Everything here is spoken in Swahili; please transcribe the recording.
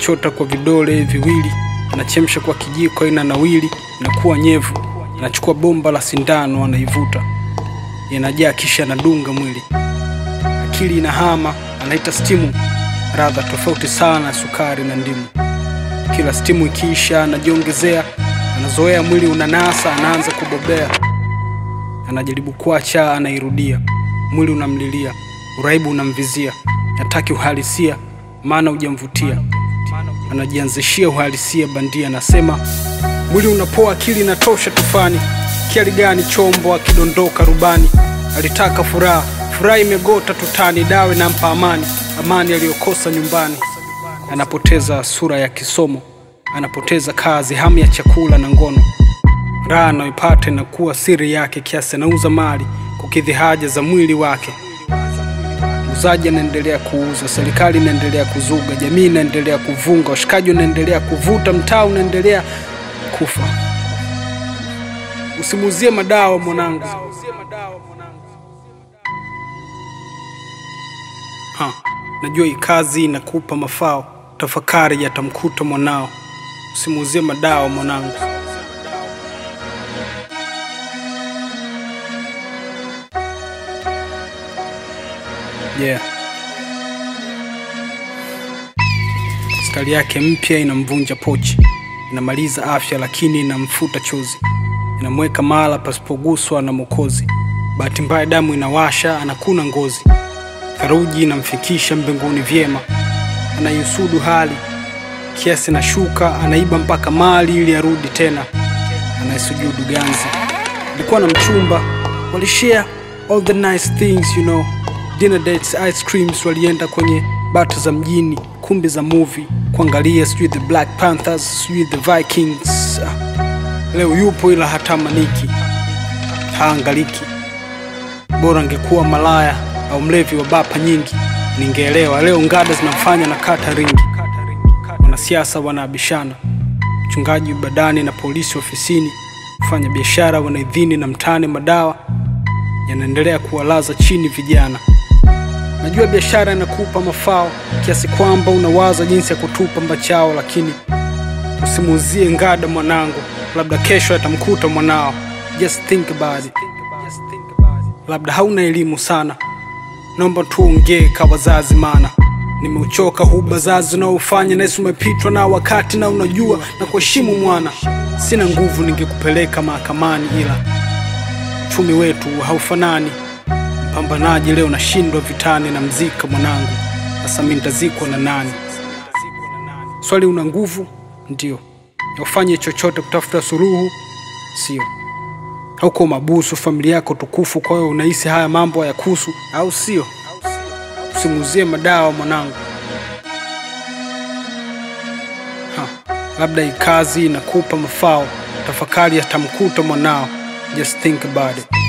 anachota kwa vidole viwili, anachemsha kwa kijiko ina nawili, inakuwa nyevu. Anachukua bomba la sindano, anaivuta, inajaa, kisha anadunga mwili. Akili inahama, anaita stimu, radha tofauti sana na sukari na ndimu. Kila stimu ikiisha, anajiongezea, anazoea, mwili unanasa, anaanza kubobea. Anajaribu kuacha, anairudia, mwili unamlilia, uraibu unamvizia, hataki uhalisia, maana hujamvutia. Anajianzishia uhalisia bandia, anasema mwili unapoa, akili inatosha tufani. Kiali gani chombo akidondoka rubani? Alitaka furaha, furaha imegota tutani, dawe nampa amani, amani aliyokosa nyumbani. Anapoteza sura ya kisomo, anapoteza kazi, hamu ya chakula na ngono. Raha anayoipata inakuwa siri yake, kiasi anauza mali kukidhi haja za mwili wake. Muuzaji anaendelea kuuza, serikali inaendelea kuzuga, jamii inaendelea kuvunga, washikaji wanaendelea kuvuta, mtaa unaendelea kufa. Usimuuzie madawa mwanangu. Ha, najua hii kazi inakupa mafao, tafakari yatamkuta mwanao. Usimuuzie madawa mwanangu. Yeah. Stari yake mpya inamvunja pochi, inamaliza afya lakini inamfuta chozi, inamweka mahala pasipoguswa na Mwokozi. Bahati mbaya damu inawasha, anakuna ngozi, theluji inamfikisha mbinguni vyema. Anaiusudu hali kiasi na shuka, anaiba mpaka mali ili arudi tena, anaisujudu ganzi. Alikuwa na mchumba, walishare all the nice things you know dinner dates, ice creams, walienda kwenye bata za mjini, kumbi za movie kuangalia, sijui the Black Panthers, sijui the Vikings. Ah, Leo yupo ila hatamaniki, haangaliki. Bora angekuwa malaya au mlevi wa bapa nyingi, ningeelewa. Leo ngada zinamfanya na kata ringi, wanasiasa wanaabishana, mchungaji badani na polisi ofisini, kufanya biashara wanaidhini na mtaani, madawa yanaendelea kuwalaza chini vijana. Najua biashara inakupa mafao kiasi kwamba unawaza jinsi ya kutupa mbachao, lakini usimuuzie ngada mwanangu, labda kesho atamkuta mwanao. Just think about it. Labda hauna elimu sana, naomba tuongee ka wazazi, maana nimeuchoka huu bazazi unaofanya nahisi umepitwa na wakati, na unajua na kuheshimu mwana. Sina nguvu, ningekupeleka mahakamani, ila uchumi wetu haufanani Mpambanaji leo nashindwa vitani na mzika mwanangu, sasa mimi nitazikwa na nani? Swali, una nguvu ndio, ufanye chochote kutafuta suluhu, sio? Hauko mabusu, familia yako tukufu, kwa hiyo unahisi haya mambo hayakuhusu, au sio? Usimuuzie madawa mwanangu. Ha, labda hii kazi inakupa mafao, tafakari yatamkuta mwanao. Just think about it.